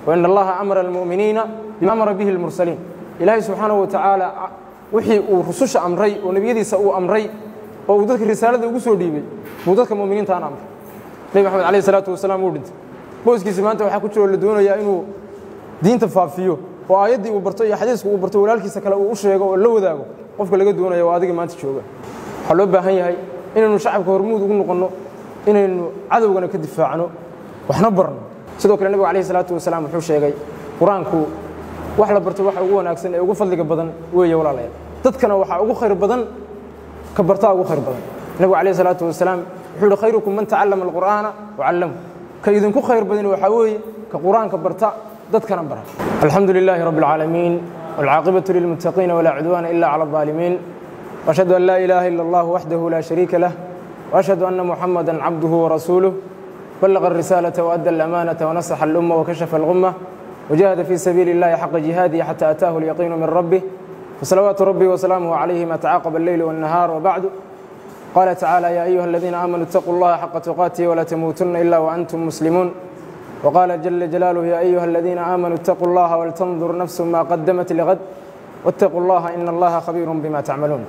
wain allaha amara almu'miniina bima amara bihi almursaliin ilaahay subxaanahu wa tacaala wixii uu rususha amray oo nebiyadiisa uu amray oo uu dadka risaalada ugu soo dhiibay buu dadka mu'miniintaana amray nebi maxamed alayh salaatu wasalaam uu dhintay booskiisi maanta waxaa ku jiro la doonayaa inuu diinta faafiyo oo aayaddii uu barto iyo xadiisku uu barto walaalkiisa kale uu u sheego oo la wadaago qofka laga doonaya waa adiga maanta jooga waxaa loo baahan yahay inaynu shacabka hormuud ugu noqonno inaynu cadowgana ka difaacno waxna barno sidoo kale nebigu alayh salaatu wasalaam wuxuu sheegay qur-aanku wax la barto waxa ugu wanaagsan ee ugu fadliga badan weeye walaalayaal dadkana waxaa ugu khayr badan ka bartaa ugu khayr badan nebigu alayh salaatu wasalaam wuxuu yihi khayrukum man tacallama alqur'aana wacallamhu ka idinku khayr badan waxaa weeye ka qur-aanka barta dadkana bara alxamdu lilaahi rabbi alcaalamiin والعاقبة للمتقين ولا عدوان إلا على الظالمين وأشهد أن لا إله إلا الله وحده لا شريك له وأشهد أن محمدا عبده ورسوله بلغ الرسالة وأدى الأمانة ونصح الأمة وكشف الغمة وجاهد في سبيل الله حق جهاده حتى أتاه اليقين من ربه وصلوات ربي وسلامه عليه ما تعاقب الليل والنهار وبعد قال تعالى يا أيها الذين آمنوا اتقوا الله حق تقاته ولا تموتن إلا وأنتم مسلمون وقال جل جلاله يا أيها الذين آمنوا اتقوا الله ولتنظر نفس ما قدمت لغد واتقوا الله إن الله خبير بما تعملون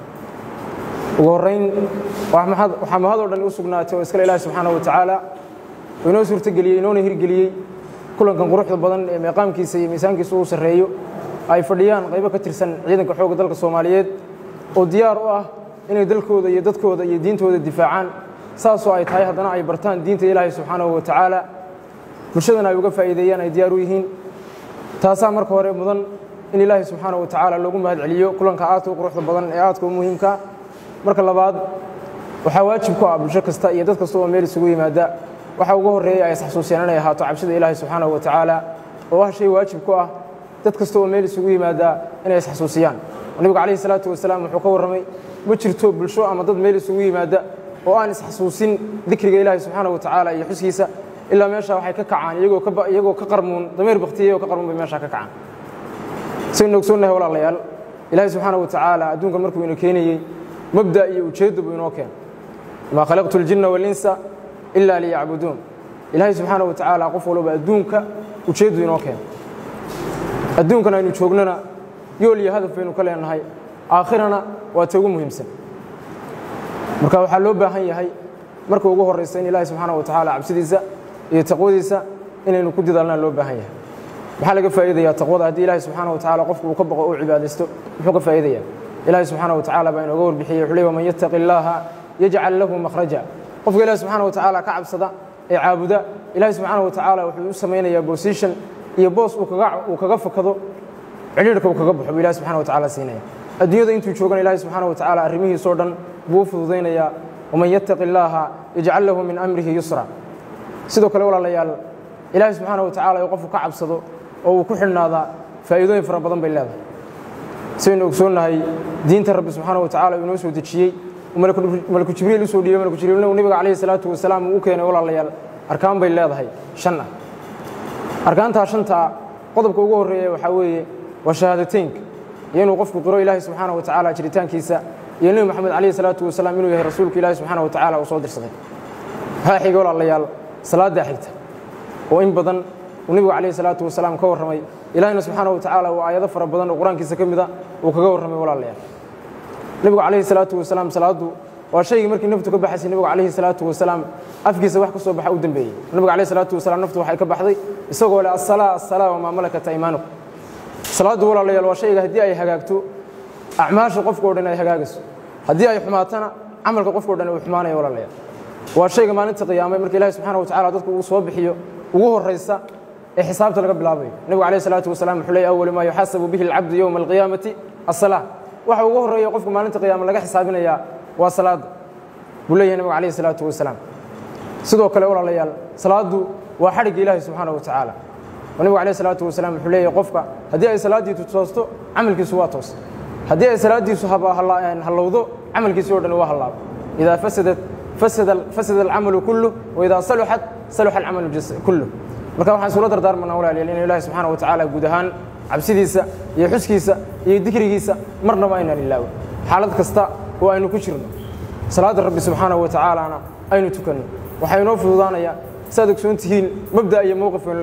ugu horeyn waxaa mahadoo dhan u sugnaatay oo iskale ilaahi subxaanahu wa tacaala oo inoo suurtogeliyey inoona hirgeliyey kulankan quruxda badan ee meeqaamkiisa iyo miisaankiisa uu sarreeyo ay fadhiyaan qaybo ka tirsan ciidanka xoogga dalka soomaaliyeed oo diyaar u ah inay dalkooda iyo dadkooda iyo diintooda difaacaan saasoo ay tahay haddana ay bartaan diinta ilaahi subxaanahu wa tacaala bulshadana ay uga faa'iideeyaan ay diyaar u yihiin taasaa marka hore mudan in ilaahi subxaanahu wa tacaala loogu mahad celiyo kulanka aadka u quruxda badan ee aadka u muhiimka marka labaad waxaa waajib ku ah bulsho kasta iyo dad kasta oo meel isugu yimaada waxa ugu horreeya ay isxasuusiyaan inay ahaato cabsida ilaahi subxaanahu wa tacaala oo ah shay waajib ku ah dad kasta oo meel isugu yimaada inay isxasuusiyaan nabigu calayhi salaatu wasalaam wuxuu ka warramay ma jirto bulsho ama dad meel isugu yimaada oo aan isxasuusin dikriga ilaahi subxaanahu wa tacaala iyo xuskiisa ilaa meesha waxay ka kacaan iyagoo ka qarmuun dameer baktiyay oo ka qarmuun bay meesha ka kacaan saynu ogsoonnahay walaalayaal ilaahi subxaanahu wa tacaala adduunka markuu ina keenayey mabda iyo ujeeddo buu inoo keenay maa khalaqtu اljinna walinsa ila liyacbuduun ilaahay subxaana wa tacaala qof walba adduunka ujeeddu inoo keenay adduunkan aynu joognana yool iyo hadaf baynu ka leenahay aakhirana waa ta ugu muhiimsan marka waxaa loo baahan yahay marka ugu horraysa in ilaahay subxaana wa tacaala cabsidiisa iyo taqwadiisa inaynu ku didaalnaan loo baahan yahay maxaa laga faa'iidayaa taqwada haddii ilaahay subxaana wa tacaala qofku uu ka baqo uu cibaadaysto muxuu ka faa'iidayaa ilaahay subxaana wa tacaala baa inooga warbixiyey wuxuu leey waman yattaqi illaaha yajcal lahu makhraja qofka ilaahi subxaana wa tacaala ka cabsada ee caabuda ilaahay subxaana wa tacaala wuxuu u samaynayaa bosition iyo boos uu kaga fakado cidhiirhka uu kaga baxo buu ilahi subxana wa tacaala siinaya adduunyada intuu joogana ilaahay subxaana wa tacaala arrimihiisoo dhan buu u fududaynayaa waman yattaqi illaaha yajcal lahu min amrihi yusra sidoo kale walaalayaal ilaahay subxaana wa tacaala uu qofku ka cabsado oo uu ku xidhnaadaa faa'iidooyin fara badan bay leedahay saynu ogsoonnahay diinta rabbi subxaana wa tacala uu inoo soo dejiyey malaku jibriil usoo dhiibay malaku jibriilna uu nabiga calayhi salaatu wasalaam uu u keenay walaalayaal arkaan bay leedahay shan ah arkaantaa shantaa qodobka ugu horreeya waxaa weeye waa shahaadateynka iyo inuu qofku qiro ilaahay subxaana wa tacaala jiritaankiisa iyo nebi moxamed calayhi salaatu wasalaam inuu yahay rasuulka ilaahi subxaana wa tacaala uu soo dirsaday waxaa xiga walaalayaal salaaddaa xigta oo in badan uu nebigu calayhi salaatu wasalaam ka warramay ilaahina subxaana wa tacaala uu aayado fara badan oo qur-aankiisa ka mida uu kaga warramay walaalayaal nebigu calayhi salaatu wasalaam salaaddu waa shaygii markii naftu ka baxaysay nebigu calayhi salaatu wasalaam afkiisa wax ka soo baxa u dembeeyey nebigu calayhi salaatu wasalaam naftu waxay ka baxday isagoo leh assalaa assalaa wamaa malakat aymaanukum salaaddu walaalayaal waa shayga haddii ay hagaagto acmaasha qofka o dhan ay hagaagayso haddii ay xumaatana camalka qofka o dhan uu xumaanaya walaalayaal waa shayga maalinta qiyaamay marka ilahi subxaana wa tacala dadku uu soo bixiyo ugu horraysa ee xisaabta laga bilaabayo nebigu calayh salaatu wasalaam wuxuu leeyay awalu maa yuxaasabu bihi alcabdu yowma alqiyaamati assalaa waxa ugu horreeya qofka maalinta qiyaama laga xisaabinayaa waa salaadda buu leeyahay nebigu calayhi salaatu wasalaam sidoo kale walaalayaal salaaddu waa xadhigga ilaahi subxaana wa tacaala oo nebigu calayh salaatu wasalaam wuxuu leeyahay qofka haddii ay salaaddiisu toosto camalkiisu waa toos haddii ay salaaddiisu hallowdo camalkiisii o dhan waa hallaabo idaa fasadat fasada alcamalu kulluh waidaa saluxat saluxa alcamalu kulluh marka waxaan isula dardaarmanaa walaalayaal inuu ilaahi subxaana wa tacaala guud ahaan cabsidiisa iyo xuskiisa iyo dikrigiisa marnaba aynaan ilaawin xaalad kasta oo aynu ku jirno salaadda rabbi subxaanahu wa tacaalana aynu tukanno waxaa inoo fududaanayaa saaad ogsoon tihiin mabda iyo mowqif aynu leenahay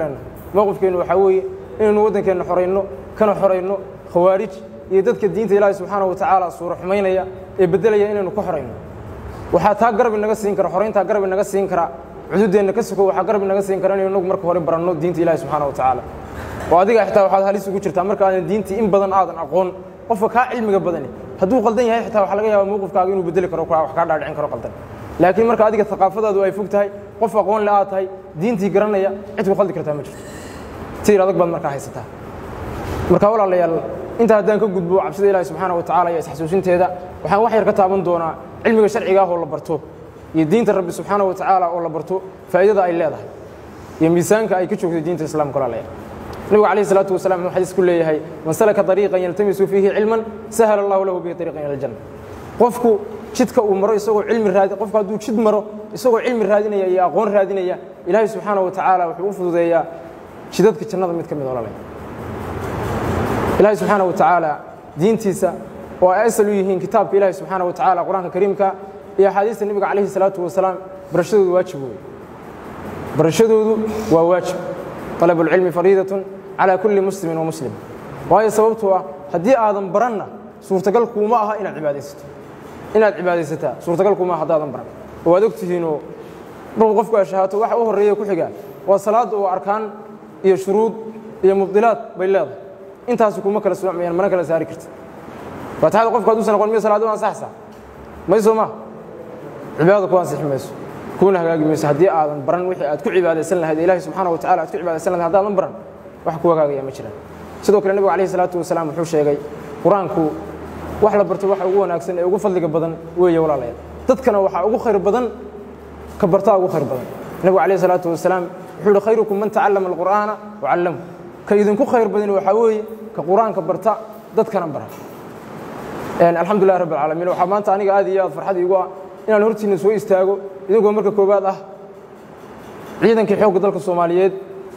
mowqifkeennu waxaa weeye inaynu waddankeenna xorayno kana xorayno khawaarij iyo dadka diinta ilaahi subxaana wa tacaala suuro xumaynaya ee beddelaya inaynu ka xorayno waxaa taa garab inaga siin kara xorayntaa garab inaga siin kara cududeenna ka suko waxaa garab inaga siin kara inaynu inagu marka hore baranno diinta ilaahi subxaana wa tacaala oo adiga xitaa waxaad halis ugu jirtaa marka aadan diintii in badan aadan aqoon qofka kaa cilmiga badani hadduu qaldan yahay xitaa waxaa laga yaaba mowqifkaaga inuu bedeli karo wax kaa dhaadhicin karo qaldan laakiin marka adiga thaqaafadaadu ay fog tahay qof aqoon le aad tahay diintii garanaya cid ku qaldi kartaa ma jirto tiir adag baad markaa haysataa marka walaalayaal intaa haddaan ka gudbo cabsida ilaahi subxaana wa tacala iyo isxasuusinteeda waxaan wax yar ka taaban doonaa cilmiga sharciga ah oo la barto iyo diinta rabbi subxaana wa tacaala oo la barto faa'iidada ay leedahay iyo miisaanka ay ka joogtay diinta islaamka walaalayaal nabigu calayhi salaatu wasalaam wuxuu xadiis ku leeyahay man salaka dariiqan yaltamisu fiihi cilman sahala allahu lahu bihi dariiqan ila aljanna qofku jidka uu maro isagoo cilmi raadi qofku hadduu jid maro isagoo cilmi raadinaya iyo aqoon raadinaya ilaahay subxaana wa tacaala wuxuu u fududeeyaa jidadka jannada mid ka mid ololay ilaahay subxaana wa tacaala diintiisa oo ay asal u yihiin kitaabka ilaahay subxaana wa tacaala qur-aanka kariimka iyo axaadiista nebiga calayhi salaatu wasalaam barashadoodu waajib weeye barashadoodu waa waajib طلب العلم فريidة على كuلi مسلم ومسلم waayo sababtoo ah haddii aadan baranna suurtagal kuuma aha inaad ibaadaysato inaad cibaadaysataa suurtagal kuuma aha haddaadan baran oo waad og tihiinoo markuu qofku ashahaato waxa u horreeya ku xigaa waa salaadda oo arkaan iyo shuruud iyo mubdilaad bay leedahay intaasi kuma kala socmayaan mana kala saari karti faatixada qofku hadduusan aqoon miyo salaadu ansaxsaa mayso ma cibaadada ku ansixi mayso kuna hagaagi mayso haddii aadan baran wixii aad ku cibaadaysan lahayd ilahi subxaana wa tacala aad ku cibaadaysan lahayd haddaadan baran wax ku hagaagaya ma jiraan sidoo kale nebigu alayhi salaatu wasalaam wuxuu sheegay qur-aanku wax la barto waxa ugu wanaagsan ee ugu fadliga badan weeye walaalayaal dadkana waxaa ugu khayr badan ka bartaa ugu khayr badan nebigu alayhi salaatu wasalaam wuxuu yihi khayrukum man tacallama alqur'aana wacallahu ka idinku khayr badan waxaa weeye ka qur-aanka barta dadkana bara alxamdulilah rabbi alcaalamiin waxaa maanta aniga aad iyo aad farxad iigu ah inaan hortiinna soo istaago idinkoo marka koowaad ah ciidankii xoogga dalka soomaaliyeed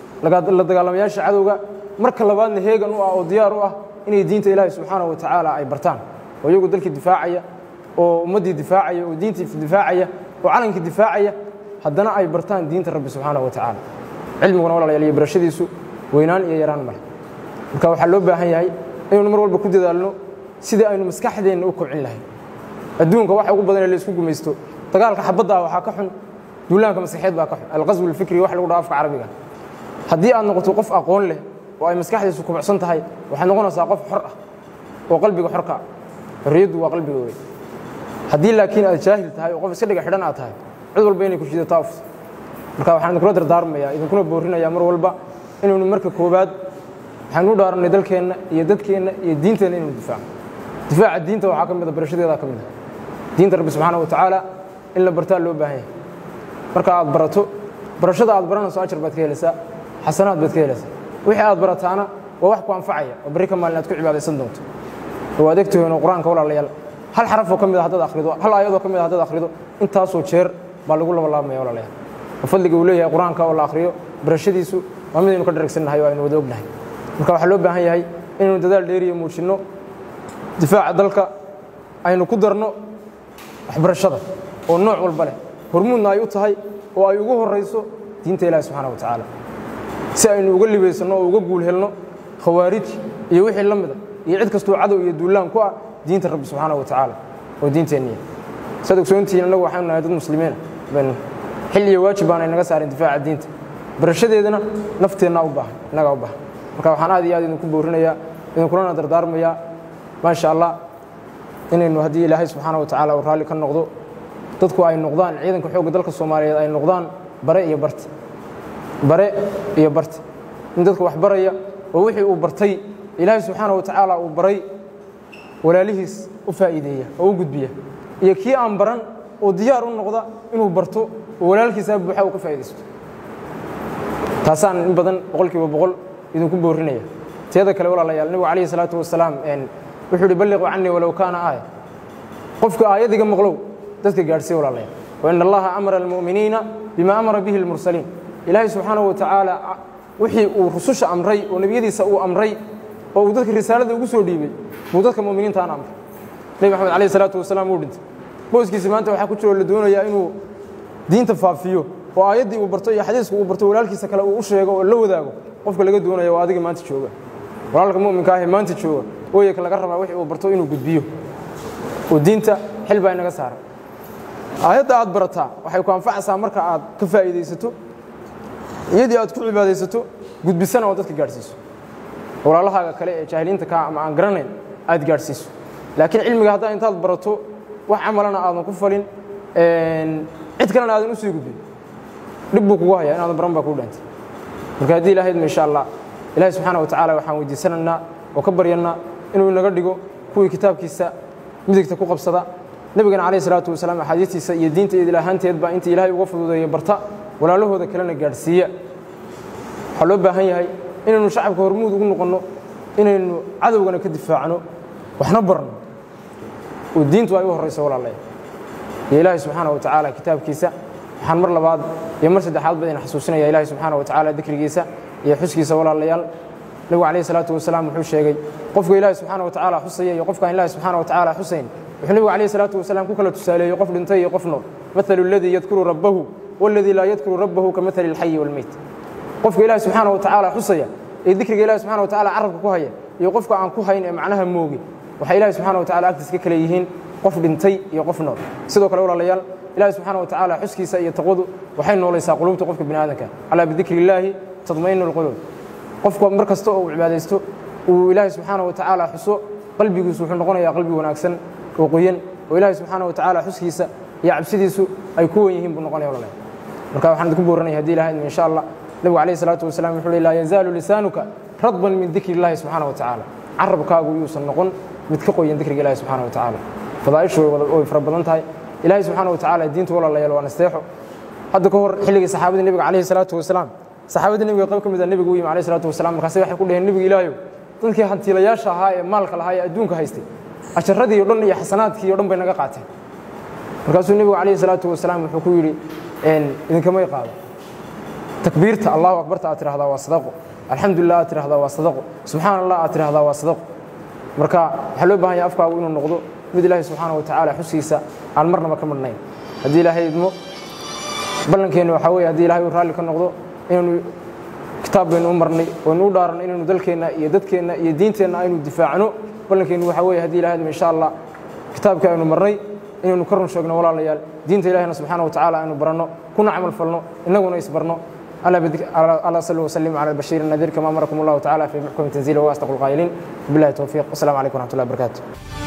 la dagaalamayaasha cadowga marka labaadna heegan u ah oo diyaar u ah inay diinta ilaahi subxaana wa tacaala ay bartaan oo iyagu dalkii difaacaya oo ummaddii difaacaya oo diintii difaacaya oo calankii difaacaya haddana ay bartaan diinta rabbi subxaana wa tacaala cilmiguna walaalayaal iyo barashadiisu weynaan iyo yaraan male marka waxaa loo baahan yahay inaynu mar walba ku dadaalno sidii aynu maskaxdeenna u kobcin lahayn adduunka waxa ugu badan ee la isku gumaysto dagaalka xabadda ah waxaa ka xun duulaanka maskaxeed baa ka xun alqaswu alfikri wax lagu dhaha afka carabiga haddii aad noqoto qof aqoon leh oo ay maskaxdiisu kubacsan tahay waxaad noqonaysaa qof xor ah oo qalbiga xorka ah xorriyaddu waa qalbiga wey haddii laakiin aad jaahil tahay oo qof iska dhiga xidhan aad tahay cid walba inay ku shidataa ufs marka waxaan idinkula dardaarmayaa idinkuna boorinayaa mar walba inaynu marka koowaad waxaanu u dhaarannay dalkeenna iyo dadkeenna iyo diinteenna inaynu difaacno difaaca diinta waxaa ka mid a barashadeedaa ka mid a diinta rabbi subxaana wa tacaala in la bartaa loo baahan yahay marka aad barato barashada aad baranayso ajar baad ka helaysaa xasanaad baad ka helaysaa wixii aad barataana waa wax ku anfacaya oo barri ka maalin aad ku cibaadaysan doonto oo aad egtihiinoo qur-aanka walaalayaal hal xarafoo ka mid a haddaad akhrido hal aayadoo ka mid a haddaad akhrido intaasoo jeer baa lagu labalaabmaya walaalayaal oo fadliga uu leeyahay qur-aanka oo la akhriyo barashadiisu waa midaynu ka dharagsannahay oo aynu wada ognahay marka waxaa loo baahan yahay inaynu dadaal dheeriya muujinno difaaca dalka aynu ku darno waxbarashada oo nooc walba leh hormuudna ay u tahay oo ay ugu horayso diinta ilahi subxaana wa tacaala si aynu uga libaysanno oo uga guul helno khawaarij iyo wixii la mida iyo cid kastoo cadow iyo duulaan ku ah diinta rabbi subxaana wa tacaala oo diinteenniya saad ogsoontihiin annagu waxaanu nahay dad muslimiina baynu xil iyo waajib baanay naga saarin difaaca diinta barashadeedana nafteennaa u baahan innagaa u baahan marka waxaan aad iyo aad idinku boorinayaa idinkulana dardaarmayaa maasha allah inaynu haddii ilaahay subxaana wa tacaala uu raalli ka noqdo dadku ay noqdaan ciidanka xoogga dalka soomaaliyeed ay noqdaan bare iyo barti bare iyo barti in dadka wax baraya oo wixii uu bartay ilaahay subxaana wa tacaala uu baray walaalihiis u faa'iideeya oo u gudbiya iyo kii aan baran oo diyaar u noqda inuu barto oo walaalkiisaa buuxa uu ka faa'iidaysto taasaan in badan boqol kiiba boqol idinku boorinaya teeda kale walaalayaal nebigu calayhi salaatu wasalaam wuxuu uhi balliquu canii walow kaana aaya qofka aayadiga maqlow dadka gaadhsiiya walaalayaal wain allaha amara almu'miniina bima amara bihi almursaliin ilaahay subxaanahu wa tacaala wixii uu rususha amray oo nebiyadiisa uu amray oo uu dadka risaalada ugu soo dhiibay buu dadka mu'miniintaan amray nebi maxamed calayhi salaatu wasalaam wuu dhintay booskiisi maanta waxaa ku jiro la doonayaa inuu diinta faafiyo oo aayaddii uu barto iyo xadiisku uu barto walaalkiisa kale uu u sheego oo la wadaago qofka laga doonaya waa adiga maanta jooga walaalka mu'minka ahee maanta jooga ooyaka laga rabaa wixii uu barto inuu gudbiyo oo diinta xil baa inaga saaran aayadda aad barataa waxay ku anfacaysaa marka aad ka faa'iidaysato iyadii aad ku cibaadaysato gudbisana oo dadka gaadhsiiso walaalahaaga kale ee jaahiliinta kaa ama aan garanayn aad gaadhsiiso laakiin cilmiga haddaa intaad barato wax camalana aadan ku falin cid kalena aadan u sii gudbin dhib buu kugu hayaa inaadan baran baa kuu dhantay marka haddii ilahaydma insha allah ilahi subxaana wa tacaala waxaan weydiisanaynaa oo ka baryannaa inuu inaga dhigo kuwii kitaabkiisa midigta ku qabsada nebigana calayh isalaatu wasalaam axaadiistiisa iyo diinta idil ahaanteedba inta ilaahay uga fududeeya barta walaalahooda kalena gaadhsiiya waxaa loo baahan yahay inaynu shacabka hormuud ugu noqonno inaynu cadowgana ka difaacno waxna barno oo diintu ay u horrayso walaalaya iyo ilaahay subxaana wa tacaala kitaabkiisa waxaan mar labaad iyo mar saddexaad ba idin xasuusinaya ilaahay subxaana wa tacaala dikrigiisa iyo xuskiisa walaalayaal nebigu calayhi salaatu wasalaam wuxuu sheegay qofka ilaahay subxaana wa tacaala xusaya iyo qofkaan ilaahay subxaana wa tacaala xusayn wuxuu nebigu calayhi salaatu wasalaam ku kala tusaaleeyey qof dhintay iyo qof nool mathalu aladii yadkuru rabbahu waladii laa yadkuru rabbahu ka mathali alxayi waalmeyt qofka ilaahay subxaana wa tacaala xusaya ee dikriga ilahi subxana wa tacala carabka ku haya iyo qofka aan ku hayn ee macnaha moogi waxay ilahi subxana wa tacala agtiis ka kale yihiin qof dhintay iyo qof nool sidoo kale walaalayaal ilahi subxaana wa tacaala xuskiisa iyo taqwadu waxay noolaysaa qulubta qofka bini aadamka alaa bidikri illaahi tadmainu lqulub qofku mar kasta oo uu cibaadaysto uu ilaahi subxaana wa tacaala xuso qalbigiisu wuxuu noqonayaa qalbi wanaagsan oo qoyan oo ilaahi subxaana wa tacaala xuskiisa iyo cabsidiisu ay ku wen yihiin buu noqonaya walaalayaal marka waxaan idinku booranaya hadii ilaha idmo insha allah nebigu calayh salaatu wasalam wuxuu uhi laa yazaalu lisaanuka radban min dikri illahi subxaana wa tacaala carabkaagu yuusan noqon mid ka qoyan dikriga ilahi subxana wa tacaala fadaa'ishu way fara badan tahay ilaahay subxaana wa tacaala diinta walaalayaal waa nasteexo hadda ka hor xilligii saxaabadii nebiga calayhi salaatu wasalaam saxaabadii nebiga qayb ka mid a nebigu u yimi calayhi salaatu wasalaam markaase waxay ku dheheen nebiga ilaahayow dadkii hantiilayaasha ahaa ee maalka lahaa ee adduunka haystay asharadii o dhan iyo xasanaadkii o dhan bay naga qaateen markaasuu nebigu calayhi salaatu wasalaam wuxuu ku yidhi idinkamay qaado takbiirta allahu akbarta aad tidhahdaa waa sadaqo alxamdulilah aad tidhahdaa waa sadaqo subxaana allah aad tidhahdaa waa sadaqo marka waxaa loo bahan yahay afkaagu inuu noqdo mid ilaahay subxaana wa tacaala xuskiisa aan marnaba ka madhnayn haddii ilaahay idmo ballankeenna waxaa weeye haddii ilahay uu raalli ka noqdo inaynu kitaab baynu u marnay waynu u dhaaranno inaynu dalkeenna iyo dadkeenna iyo diinteenna aynu difaacno ballankeennu waxaa weeye haddii ilahay idmo insha allah kitaabkii aynu marnay inaynu ka run sheegno walaalayaal diinta ilahina subxaana wa tacaala aynu baranno kuna camal falno innaguna isbarno ألا صلوا وسلموا على البشير النذير كما أمركم الله تعالى في محكم تنزيله وأصدق القائلين بالله التوفيق والسلام عليكم ورحمة الله وبركاته